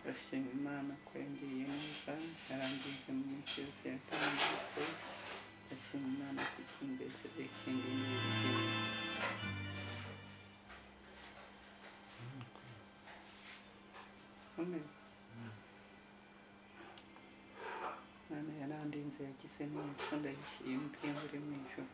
ndashima Imana ko yangiriye neza yarangije mu minsi yose yatambutse ndashima Imana ko ikimbesheje ikindi n'ibigira ukomeye Imana yarandinze yagize neza ndayishimiye mbere mu ijoro